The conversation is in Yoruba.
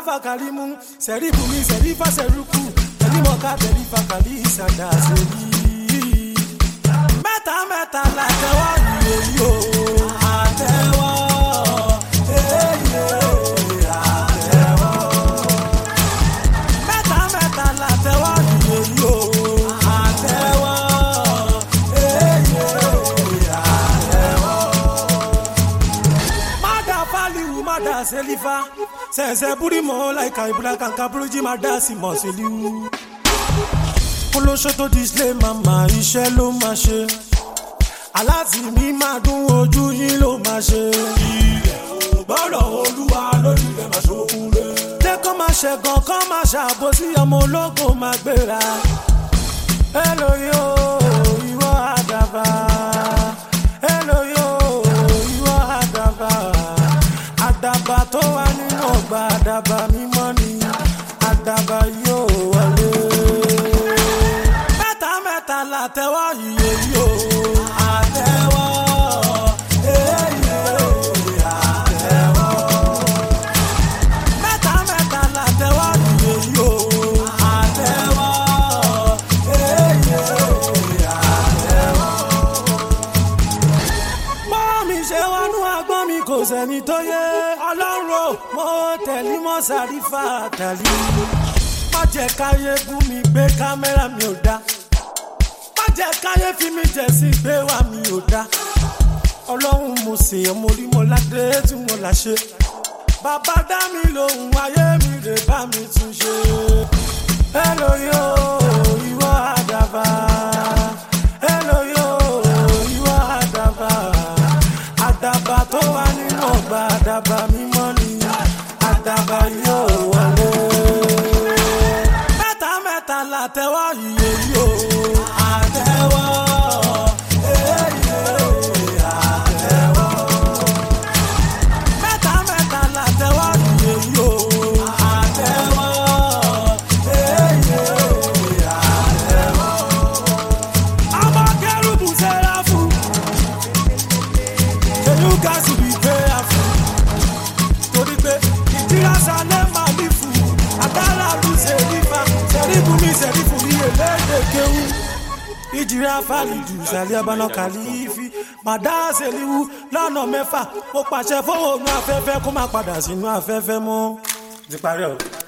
fakalimu sẹ̀rífù mi sẹ̀rífà sẹ̀rúkù tẹ̀límọ̀ká tẹ̀lífà kàlí ìsàdá sẹ́yí. mẹ́ta mẹ́ta làtẹ́wọ́ ìròyìn o àtẹ́wọ́ èyí àtẹ́wọ́. mẹ́ta mẹ́ta làtẹ́wọ́ ìròyìn o àtẹ́wọ́ èyí àtẹ́wọ́. Mada faliwu mada selifa sẹsẹ burimo laika ibura kanka buruji mada simọ seliwu. Olóṣó tó display mama iṣẹ́ ló máa ṣe. Aláàtì mi máa dún ojú yín ló máa ṣe. Ilẹ̀ ò gbọ́dọ̀ olúwa lórí ilẹ̀ máa ṣokùn rẹ̀. Lẹ́kọ̀ọ́ máa ṣẹ̀gàn kọ́ máa ṣàbòsí ọmọ ológun máa gbéra. Hello yo, ìwọ àdàbà. Hello yo, ìwọ àdàbà. Àdàbà tó wà nínú ọgbà àdàbà mímọ́ ni. Àdàbà yóò wọlé. Mẹ́ta mẹ́ta làtẹ́wọ́ iye yóò. Àtẹ́wọ́. èyí àtẹ́wọ́. Mẹ́ta mẹ́ta làtẹ́wọ́ iye yóò. Àtẹ́wọ́. èyí àtẹ́wọ́ bọ́ọ̀ mi ṣe wọnú agbọ́n mi kò sẹ́ni tó yé ọlọ́run o mo tẹ̀lé mọ́ sàrífà tàlí. má jẹ́ káyé bú mi gbé kámẹ́rà mi ò dá má jẹ́ káyé fi mi jẹ̀ sí gbé wá mi ò dá ọlọ́run mo sì yàn mo rí mo ládé tí mo là ṣe bàbá dá mi lóhùn ayé mi rè bá mi tún ṣe. hello yo ìwọ àdàbà hello yo ìwọ àdàbà àdàbà tó wà nínú ọgbà àdàbà mímọ́ ni àdàbà yóò wọlé. mẹ́ta mẹ́ta làtẹ́wọ́ iye yóò àtẹ́wọ́. èyí àtẹ́wọ́. mẹ́ta mẹ́ta làtẹ́wọ́ iye yóò àtẹ́wọ́. èyí àtẹ́wọ́. ọmọ kẹrùbù sẹ́ra fún. Ṣèlú gáàsì bí prayerful. Torí pé ìdíra sálẹ̀ máa ní fún. Àgbára lù sẹ́rífà. Sẹ́rífù mi sẹ́rífù mi èlédè kéwú. Ìjìrà fàlìjù sàlẹ̀ ọbaná kàlífì. Màdá sẹ́líwú lọ́nà mẹ́fà. Mo pàṣẹ fóònù afẹ́fẹ́ kó má padà sínú afẹ́fẹ́ mọ́. Ti parí ọ̀rọ̀.